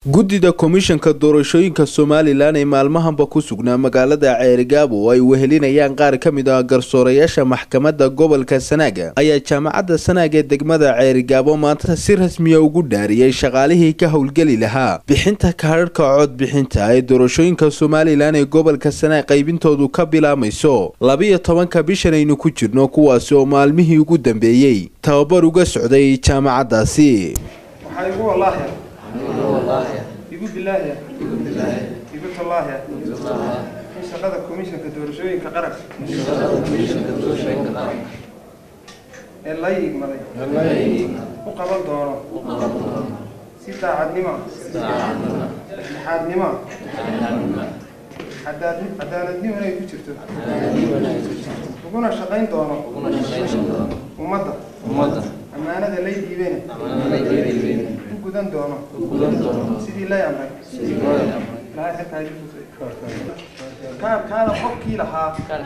guddida komishanka doorashooyinka somalilan ee maalmahanba ku sugnaa magaalada ceerigaabo oo ay wehelinayaan qaar ka mid ah garsoorayaasha maxkamadda gobolka sanaaga ayaa jaamacadda sanaag ee degmada ceerigaabo maanta si rasmiya ugu dhaariyey shaqaalihii ka howlgeli lahaa bixinta kaadharhka codbixinta ee doorashooyinka somalilan ee gobolka sanaag qaybintoodu ka bilaamayso labiyo tobanka bishan aynu ku jirno kuwaasi oo maalmihii ugu dambeeyey tababar uga socday jaamacaddaasi waxaa igu wallaahi igu bilaahi igu tallaahi in shaqada komishanka doorashooyinka qaranka ee la yigmaday u qaban doono si daacadnimo dhexdhexaadnimo cadaaladnimo inay ku jirto uguna shaqayn doono ummadda ammaanada lay dhiibene u gudan doono sidii lay amray ilahay xilkaa idin tusay kaarkaana qofkii lahaa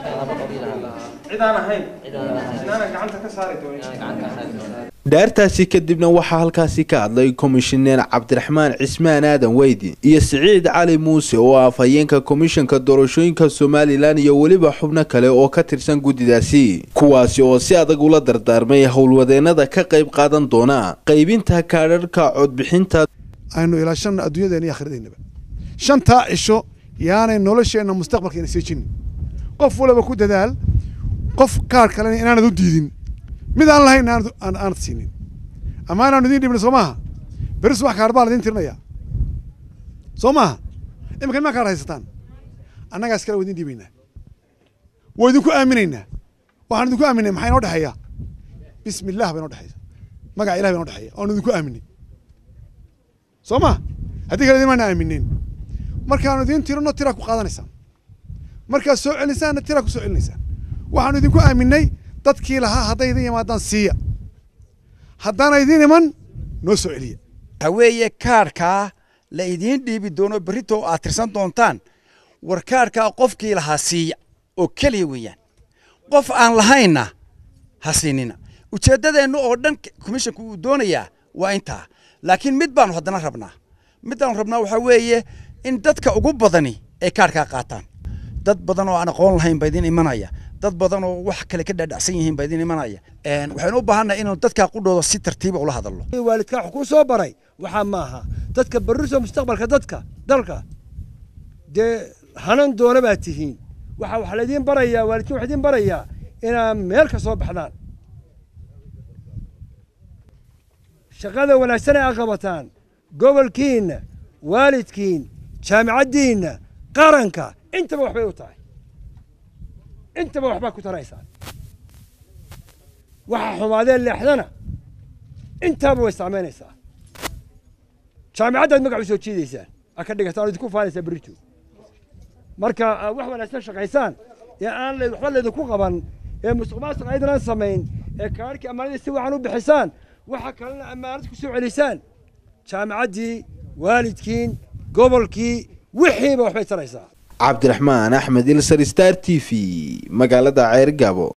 cid aan ahayn inaanan gacanta ka saari doonin dhaartaasi kadibna waxaa halkaasi ka hadlay komishineer cabdiraxmaan cismaan aadan weydi iyo siciid cali muuse oo ah afhayeenka komishanka doorashooyinka somalilan iyo weliba xubno kale oo ka tirsan guddidaasi kuwaasi oo si adag ula dardaarmay howlwadeenada ka qayb qaadan doona qaybinta kaadharhka codbixinta aynu ilaashanno adduunyadeena iyo akhiradaynaba shantaa cisho yaanay nolosheenna mustaqbalkeena seejinin qof waliba ku dadaal qof kaar kalena inaanad u diidin mid aan lahayn aanad siinin ama inaanu idiin dhibna soo maaha beri subax kaar baa la idiin tirinayaa soo maaha iminka nimaa kaar haysataan annagaas kale waa idin dhiibaynaa waa idinku aaminaynaa waxaan idinku aaminay maxaa inoo dhexeeya bismi illah ba inoo dhexeeya magaca ilah ba inoo dhexeeya oanu idinku aaminay soo ma haddii kale idin maana aamineen markaanu idiin tirino tiraa ku qaadanaysaan markaad soo celinsaanna tiraa ku soo celinaysaan waxaanu idinku aaminay dadkii lahaa hadday idin yimaadaan siiya haddaana idin iman noo soo celiya waxa weeye kaarhkaa la idiin dhiibi doono berrito aad tirsan doontaan war kaarhkaa qofkii lahaa siiya oo keliya weeyaan qof aan lahaynna ha siinina ujeeddadeennu oo dhan komishanku uu doonayaa waa intaa laakiin mid baanu haddana rabnaa middaanu rabnaa waxaa weeye in dadka ugu badani ay kaarhkaa qaataan dad badan oo aan aqoon lahayn baa idin imanaya dad badan oo wax kale ka dhaadhacsan yihiin baa idin imanaya waxaynu u baahannahay inaynu dadkaa qudhooda si tartiiba ula hadalno waalidkaa wax kuu soo baray waxaa maaha dadka barriso mustaqbalka dadka dalka dee hanan doona baad tihiin waxaa wax laydiin barayaa waalidkiin wax idiin barayaa inaad meel ka soo baxdaan shaqada wanaagsan ee aad qabataan gobolkiinna waalidkiin jaamicaddiinna qaranka intaba waxbay u tahay intaba waxbaa ku taraysaan waxa xumaadeen leexdana intaaba way saamaynaysaa jaamicaddaad magac u soo jiidaysaan aad ka dhigataan oo idinku faanaysaa berrito marka wax wanaagsan shaqaysaan ee aan waxba laydinku qaban ee musuq maasuq aydanaan samayn ee kaarhkii ammaanadii si wacan u bixisaan waxa kalena ammaanad ku soo celisaan jaamicaddii waalidkiin gobolkii wixiiba waxbay taraysaa cabdiraxmaan axmed ilsar star t v magaalada ceergabo